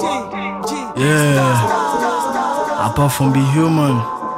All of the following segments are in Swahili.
Yeah. Apart from be human,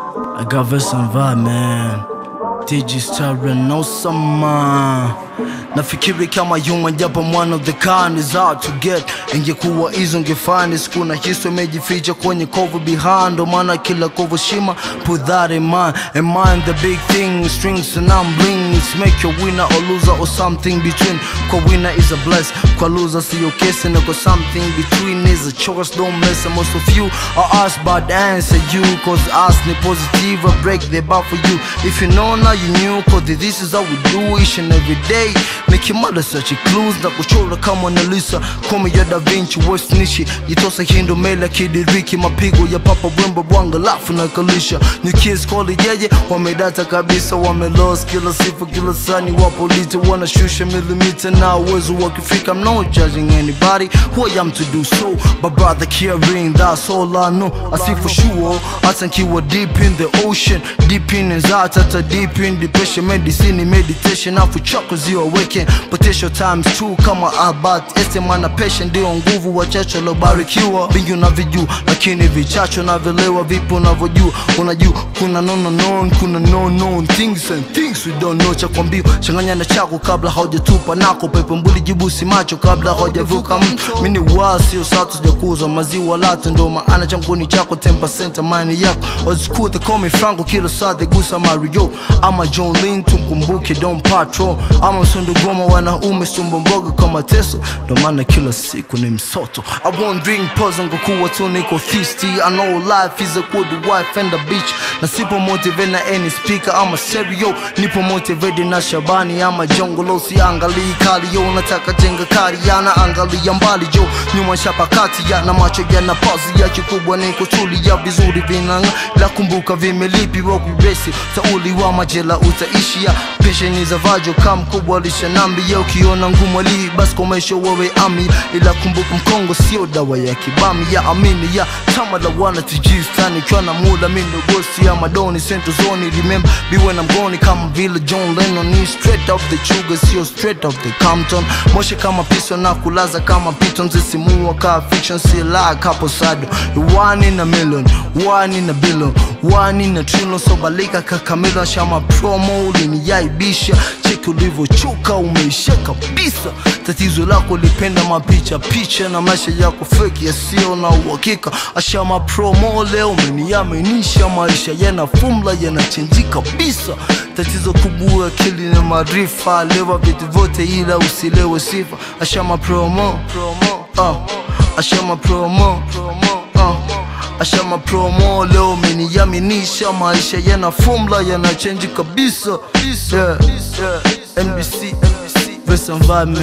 I got verse and vibe, man. TG Star no summer. Nafikiri kama human japo one of the kind is hard to get. Ingekuwa hizo ngefani siku na histo imejificha kwenye cover behind, ndo maana kila cover shima put that in mind. And mind the big thing, strings and I'm blings. Make your winner or loser or something between. Kwa winner is a bless, kwa loser siyo kesi na kwa something between is a choice. Don't mess and most of you are us but answer you cause us ni positive I break the bar for you. If you know now you knew cause this is how we do each and every day. Make your mother search your clues na kuchora kama Mona Lisa. Kome ya Da Vinci West Nishi jitosa hindo mela kidiriki mapigo ya papa wembo bwanga lafu na kalisha New kids call it yeye wamedata kabisa wamelost kila sifa kila sani wapo lite wanashusha milimita na uwezo wakifika I'm not judging anybody who I am to do so but brother caring that's all I know I see for sure hata nkiwa deep in the ocean deep in anxiety hata deep in depression medicine meditation afu chako zio awaken potential times two kama Albert Einstein na patient ndio nguvu wachache lobarikiwa vingi unavijua lakini vichache navelewa vipo unavyojua unajua kuna nono known kuna no known things and things we don't know cha kwambia changanya na chako kabla haujatupa nako pepo mbuli jibusi macho kabla haujavuka mto mini wasio satu sijakuza maziwa latu ndo maana changuni chako 10% amani yako wazikuta komi franco kila saa gusa mario ama john lin tumkumbuke don patrol ama msundu goma wanaume sumbo mboga kama teso ndo maana kila siku ni msoto i won't drink poison kwa kuwa tu niko thirsty i know life is a good wife and a bitch na sipo motivate na any speaker ama stereo nipo motivated na shabani ama jongolo siangalii kali yo nataka jenga kari yana angalia mbali jo nyuma shapakati ya na macho yana pazi ya kikubwa ni kutulia vizuri vinanga la kumbuka vimelipi wa kuresi tauli wa majela utaishia pesheni za vajo kam kubwa lishanambia ukiona ngumu ali basi komesho wewe ami ila kumbuka mkongo sio dawa ya kibami ya amini ya tama la wana tijistani ikiwa na mula mindo gosi ya madoni central zone remember biwe na mgoni kama vile John Lennon ni straight off the sugar sio straight off the Compton moshe kama piso na kulaza kama piton zisimua ka fiction si la kapo sado one in a million one in a billion one in a trillion so balika kakamila shama promo uliniyaibisha cheki ulivyochuka umeisha kabisa tatizo lako lipenda mapicha picha na maisha yako feki yasiyo na uhakika ashama promo leo umeniaminisha maisha yana fumla yanachenji kabisa tatizo kubwa akili na maarifa lewa vitu vyote ila usilewe sifa ashama promo uh, ashama promo uh, ashama promo leo umeniaminisha maisha yana fumla yanachenji kabisa yeah, yeah. NBC Verse and vibe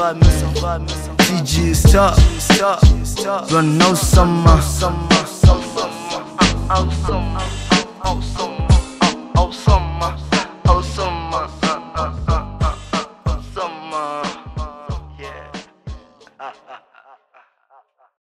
man TG Star Run no summer